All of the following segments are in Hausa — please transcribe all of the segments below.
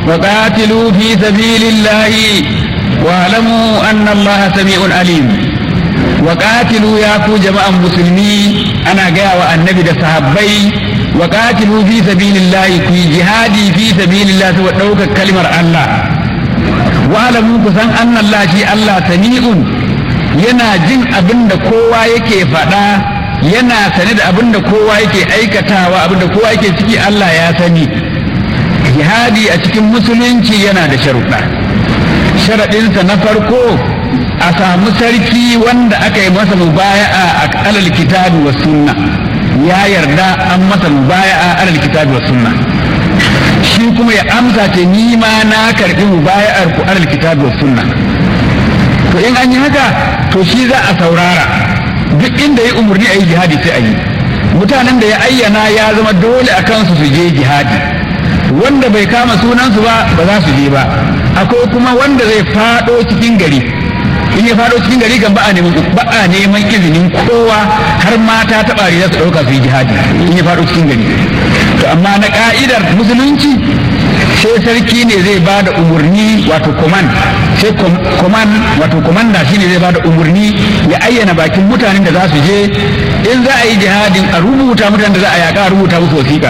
وقاتلوا في سبيل الله واعلموا أن الله سميع عليم وقاتلوا يا كو جماعة مسلمين أنا جاء النبي ده صحابي وقاتلوا في سبيل الله في جهادي في سبيل الله ودوك كلمة الله واعلموا كسان أن الله شيء الله سميع yana jin abin da kowa yake faɗa yana sane da abin da kowa yake aikatawa abin da kowa yake ciki Allah ya sani jihadi a cikin musulunci yana da sharuɗa sharaɗinsa na farko a samu sarki wanda aka yi masa mubaya'a a alal kitabi wa sunna ya yarda an masa mubaya'a alal kitabi wa sunna shi kuma ya amsa ce ni ma na karɓi mubaya'ar ku alal kitabi wa sunna to in an yi haka to shi za a saurara duk inda ya umarni a yi jihadi sai a yi mutanen da ya ayyana ya zama dole a kansu su je jihadi wanda bai kama sunansu ba ba za su je ba akwai kuma wanda zai fado cikin gari in ya fado cikin gari kan ba a neman ba a neman izinin kowa har mata ta bari za su dauka su yi jihadi in ya fado cikin gari to amma na ka'idar musulunci sai sarki ne zai ba da umarni wato command sai command wato komanda shine zai ba da umarni ya ayyana bakin mutanen da za su je in za a yi jihadin a rubuta mutanen da za a yaka a rubuta musu wasiƙa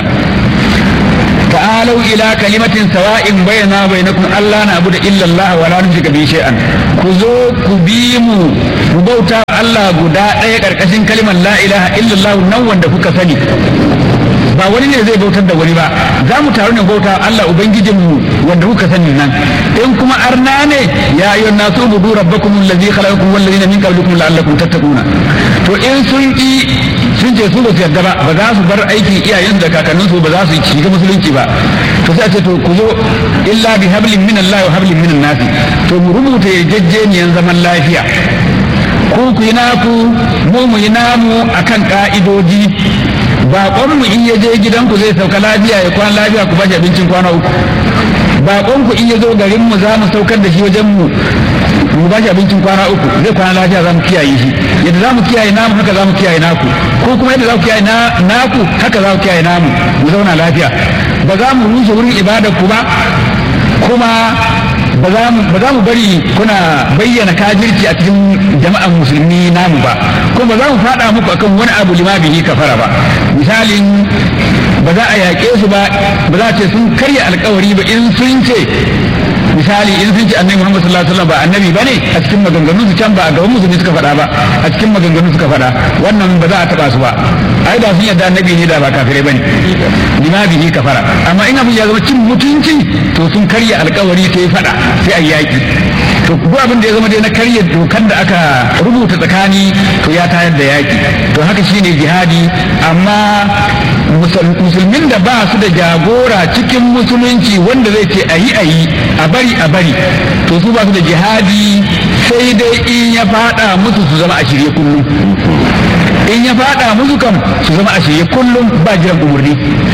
ta'alau ila kalimatin sawa'in bayyana bainakum Allah na abu da illallah wa la nushrika bi shay'an ku zo ku bi mu ku bauta Allah guda ɗaya karkashin kalimar la ilaha illallah nan wanda kuka sani ba wani ne zai bautar da wani ba za mu taru ne bauta Allah ubangijin mu wanda kuka sani nan in kuma arna ne ya ayyuhan nasu budu rabbakum allazi khalaqakum wal ladina min qablikum la'allakum tattaquna to in sun ki sun ce su ba su yarda ba ba za su bar aikin iyayen da kakannin su ba za su shiga musulunci ba to sai a ce to ku zo illa bi hablin min Allah wa hablin min nas to mu rubuta yarjejeniyan zaman lafiya ku ku yi naku mu mu yi namu akan ka'idoji baƙon mu in ya je gidanku zai sauka lafiya ya kwana lafiya ku bashi abincin kwana uku baƙon ku in ya zo garin mu za mu saukar da shi wajen mu mu bashi abincin kwana uku zai kwana lafiya za mu kiyaye shi yadda za mu kiyaye namu haka za mu kiyaye naku ko kuma yadda za ku kiyaye naku haka za ku kiyaye namu mu zauna lafiya ba za mu rushe wurin ibadar ku ba kuma ba za mu bari kuna bayyana kafirci a cikin jama'an musulmi namu ba kuma ba za mu faɗa muku akan wani abu lima bihi kafara ba misalin ba za a yaƙe su ba ba za a ce sun karya alkawari ba in sun ce misali in sun ce annabi Muhammad sallallahu alaihi wasallam ba annabi bane a cikin maganganun su can ba a gaban musulmi suka faɗa ba a cikin maganganun suka faɗa wannan ba za a taɓa su ba ai da sun yadda annabi ne da ba kafirai bane lima bihi kafara amma in abin ya zama cin mutunci to sun karya alkawari sai faɗa sai a yaki to duk abin da ya zama dai na karya dokar da aka rubuta tsakani to ya tayar da yaki to haka shine jihadi amma musulmin da ba su da jagora cikin musulunci wanda zai ce ayi ayi a bari a bari to su ba su da jihadi sai dai in ya fada musu su zama a shirye kullum in ya fada musu kam su zama a shirye kullum ba jiran umarni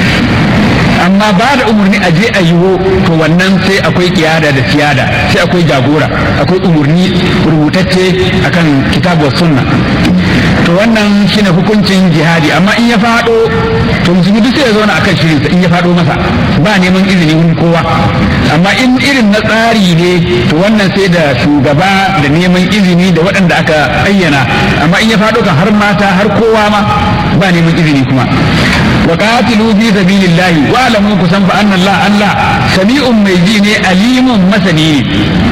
amma ba da umarni a je a yiwo to wannan sai akwai kiyada da siyada sai akwai jagora akwai umarni rubutacce akan kitabu sunna to wannan shine hukuncin jihadi amma in ya fado to musulmi duk sai ya zauna akan shirinsa in ya fado masa ba neman izini wurin kowa amma in irin na tsari ne to wannan sai da shugaba da neman izini da waɗanda aka ayyana amma in ya fado kan har mata har kowa ma ba neman izini kuma wa qatilu fi sabilillahi wa alamu kusan fa anna Allah Allah sami'un mai ji ne alimun masani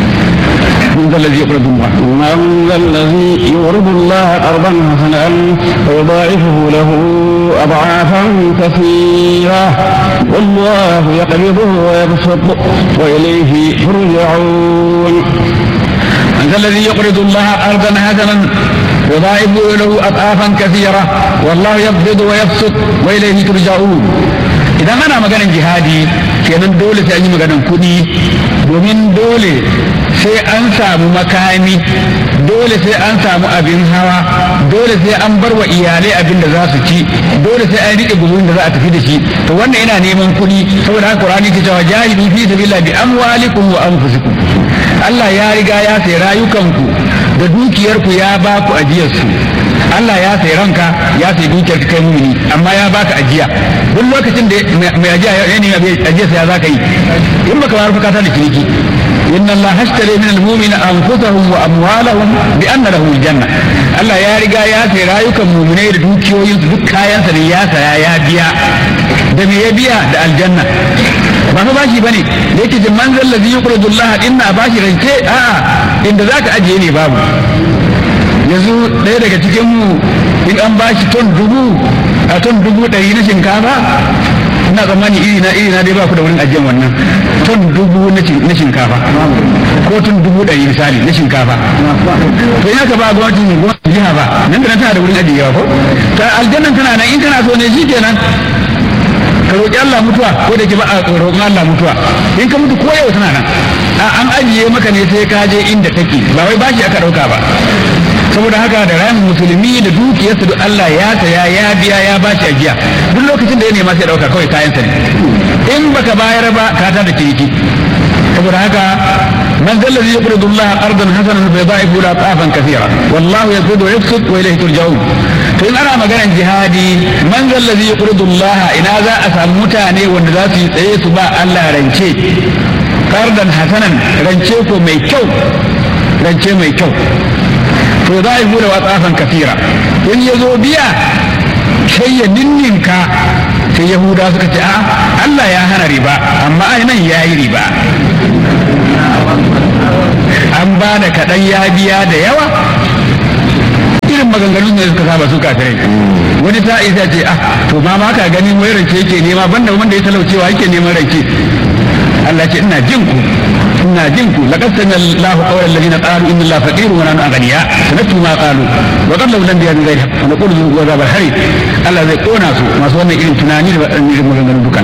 من ذا الذي يقرض الله من ذا الذي يقرض الله قرضا حسنا ويضاعفه له أضعافا كثيرة والله يقبضه ويبسط وإليه ترجعون من ذا الذي يقرض الله قرضا حسنا يضاعف له أضعافا كثيرة والله يقبض ويبسط وإليه ترجعون idan ana maganin jihadi kenan dole sai an yi maganin kuɗi domin dole sai an samu makami dole sai an samu abin hawa dole sai an bar wa iyalai abin da za su ci dole sai an riƙe guzurin da za a tafi da shi to wannan yana neman kuɗi saboda haka Qur'ani ke cewa jahidu fi sabilillah bi amwalikum wa anfusikum Allah ya riga ya sai rayukanku da dukiyarku ya ba ku ajiyarsu Allah ya sai ranka ya sai dukiyar ka kai mumini amma ya baka ajiya duk lokacin da mai ajiya ya nemi ajiya sai ya zaka yi in baka bayar fa ka ta da ciniki inna Allah hashtari min al-mu'mina anfusahum wa amwalahum bi anna lahum al-janna Allah ya riga ya sai rayukan mu'minai da dukiyoyin su duk kayan sa ne ya saya ya biya da me ya biya da aljanna ba fa bashi bane da yake jin manzal ladhi yuqridu Allah inna bashi rance a'a inda zaka ajiye ne babu yanzu ɗaya daga cikin mu in an bashi ton dubu a ton dubu ɗari na shinkafa ina tsammani iri na iri na dai ba ku da wurin ajiyar wannan ton dubu na shinkafa ko ton dubu ɗari misali na shinkafa to ina ka ba gwamnatin gwamnatin jiha ba nan da nan tana da wurin ajiyewa ko ta aljannan tana nan in kana so ne shi kenan ka roƙi Allah mutuwa ko da ke ba a roƙon Allah mutuwa in ka mutu ko yau tana nan an ajiye maka ne sai ka je inda take ba wai bashi aka ɗauka ba saboda haka da ran musulmi da dukiyarsa duk Allah ya saya ya biya ya bashi ajiya duk lokacin da ya nema sai ɗauka kawai kayan sa ne in baka bayar ba ka ta da ciniki saboda haka man zalla zai yuqridu Allah ardan hasanan fa yudha'ifu ila ta'afan kathira wallahu yaqudu wa yabsut wa ilayhi turja'un to in ana maganar jihadi man zalla zai yuqridu Allah ina za a samu mutane wanda za su yi tsaye su ba Allah rance qardan hasanan rance ko mai kyau rance mai kyau to za a yi wa tsafan kafira in ya zo biya sai ya ninninka sai yahuda suka ce a Allah ya hana riba amma ai nan ya yi riba an ba da kaɗan ya biya da yawa irin maganganun ne suka saba su kafirai wani ta isa ce ah to ma ma ka ganin wai rance yake nema banda wanda ya talaucewa yake neman rance Allah ce ina jin ku ina jin ku laqad sami Allahu qawla alladhina qalu inna Allaha faqirun wa nahnu aghniya sanatu ma qalu wa qad law lam yadu ghayra wa naqulu wa zabal hari Allah zai kona su masu wannan irin tunani da irin maganganun dukan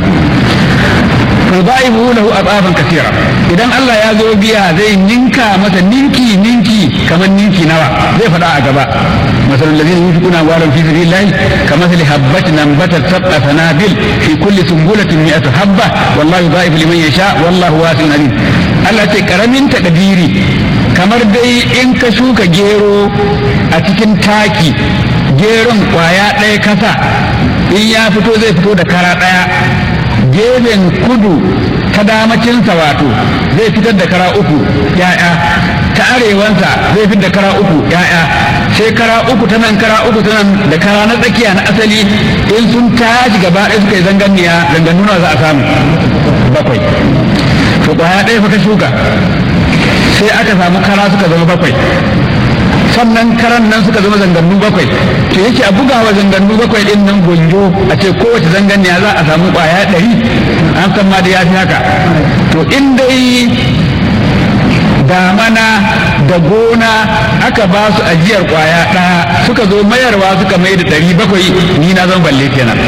fadaibu lahu adafan kathira idan Allah ya zo biya zai ninka masa ninki ninki kamar ninki nawa zai faɗa a gaba مثل الذين ينفقون أموالهم في سبيل الله كمثل حبة أنبتت سبع سنابل في كل سنبلة مئة حبة والله يضاعف لمن يشاء والله واسع عليم Allah ce karamin takadiri kamar dai in ka shuka gero a cikin taki geron kwaya ɗaya kasa in ya fito zai fito da kara ɗaya gefen kudu ta damacinsa wato zai fitar da kara uku ya'ya ta arewansa zai fitar da kara uku ya'ya sai kara uku ta nan kara uku ta nan da kara na tsakiya na asali in sun tashi gaba ɗaya suka yi zanganniya zangannuna za a samu bakwai to kwaya ɗaya fa ka shuka sai aka samu kara suka zama bakwai sannan karan nan suka zama zangannu bakwai to yake a bugawa zangannu bakwai din nan gonjo a ce kowace zanganniya za a samu kwaya ɗari an san ma da ya fi haka to in dai damana da gona aka ba su ajiyar kwaya ɗaya suka zo mayarwa suka mai da ɗari bakwai ni na zan balle kenan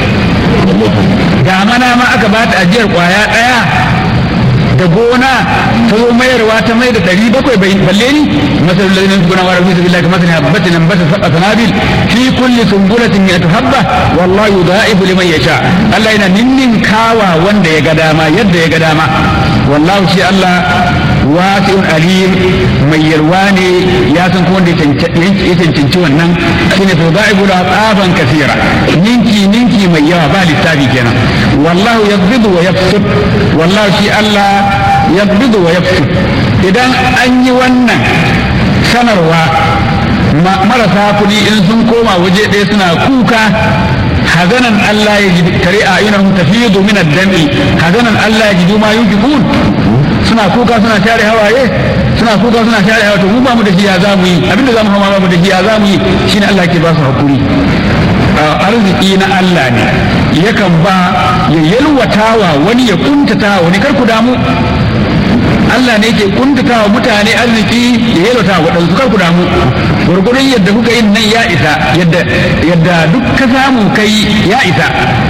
damana ma aka ba ta ajiyar kwaya ɗaya da gona ta zo mayarwa ta mai da ɗari bakwai balle ni masalul ladina yunfiquna wa rabbihim billahi kama sani habbatin ambata sab'a sanabil fi kulli sunbulatin mi'atu habba wallahu yudha'ifu liman yasha Allah yana ninnin kawa wanda ya ga dama yadda ya ga dama wallahu shi Allah wasi'un alim mai yalwa ne ya san kuma wanda ya cancanci wannan shine to da'ibu da tsaban kasira ninki ninki mai yawa ba lissafi kenan wallahu yaqbidu wa yabsut wallahu shi Allah yaqbidu wa yabsut idan an yi wannan sanarwa marasa kuɗi in sun koma waje ɗaya suna kuka hazanan Allah ya ji tare a yunahum tafidu min ad-dami hazanan Allah ya ji ma yunfiqun suna kuka suna share hawaye suna kuka suna share hawaye to mu ba mu da shi ya za mu yi abinda za mu hawa ba mu da shi ya za mu yi shine Allah ke ba su hakuri arziki na Allah ne yakan ba ya yalwatawa wani ya kuntata wani kar ku damu Allah ne ke kuntata wa mutane arziki ya yalwata wa waɗansu kar ku damu gurgurun yadda kuka yin nan ya isa yadda yadda duk ka samu kai ya isa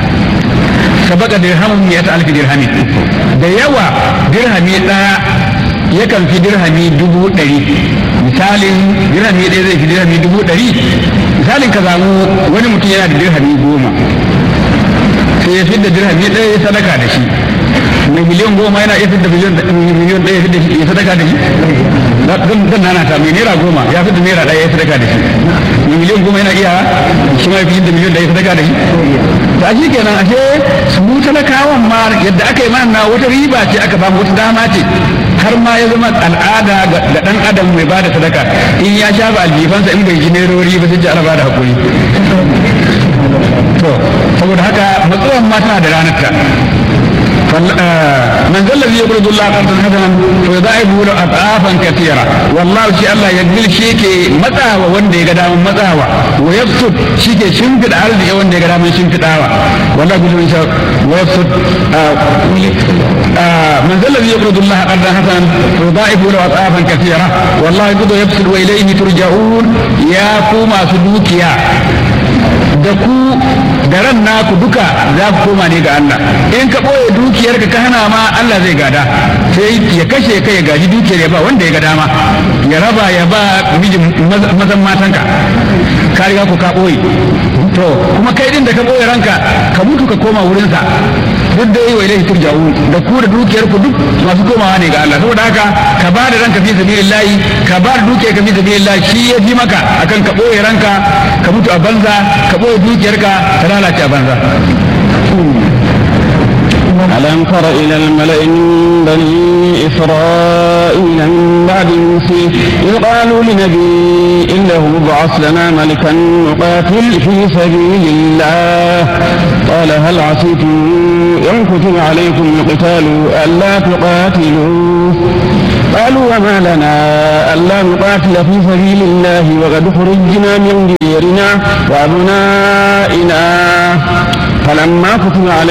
sabaka dirhamun ya ta alfi dirhami da yawa dirhami ɗaya yakan fi dirhami dubu ɗari misalin dirhami ɗaya zai fi dirhami dubu ɗari misalin ka samu wani mutum yana da dirhami goma sai ya fi da dirhami ɗaya ya sadaka da shi mai miliyan goma yana iya fidda miliyan miliyan ɗaya fidda shi ya sadaka da shi zan zan nana ta mai naira goma ya fidda naira ɗaya ya sadaka da shi mai miliyan goma yana iya shi ma ya fidda miliyan ɗaya ya sadaka da shi ta shi kenan ashe su mu talakawan ma yadda aka yi mana wata riba ce aka bamu wata dama ce har ma ya zama al'ada ga dan adam mai bada sadaka in ya shafa aljifansa in bai ji nerori ba sai ji ana bada hakuri to saboda haka matsuwan ma tana da ranar ta من ذا الذي يقرض الله قرضا حسنا فيضاعفه له اضعافا كثيره والله شي الله يقبل شي ke matsawa wanda ya ga daman matsawa wa yabsut shi ke shimfida arziki wanda ya ga daman shimfidawa wallahi bilu insha wa yabsut من ذا الذي يقرض الله قرضا حسنا فيضاعفه له اضعافا كثيره والله يقبض ويبسط واليه ترجعون يا كوما سدوكيا da ku da ran naku duka za ku koma ne ga Allah in ka ɓoye dukiyarka ka hana ma Allah zai gada sai ya kashe ka ya gaji dukiyar ya ba wanda ya ga dama ya raba ya ba mijin mazan matanka ka riga ku ka ɓoye to kuma kai din da ka ɓoye ranka ka mutu ka koma wurinsa duk da yi wa ilaihi turja'un da ku da dukiyar ku duk masu komawa ne ga Allah saboda haka ka ba da ranka fi sabilillahi ka ba da dukiyar ka fi sabilillahi shi ya fi maka akan ka ɓoye ranka ka mutu a banza ka ɓoye dukiyarka ta lalace a banza ألم تر إلى الملأ من بني إسرائيل من بعد موسى إذ قالوا لنبي إنه ابعث لنا ملكا نقاتل في سبيل الله قال هل عصيتم إن كتب عليكم القتال ألا تقاتلوا قالوا وما لنا ألا نقاتل في سبيل الله وقد خرجنا من ديرنا وأبنائنا فلما كتب عليكم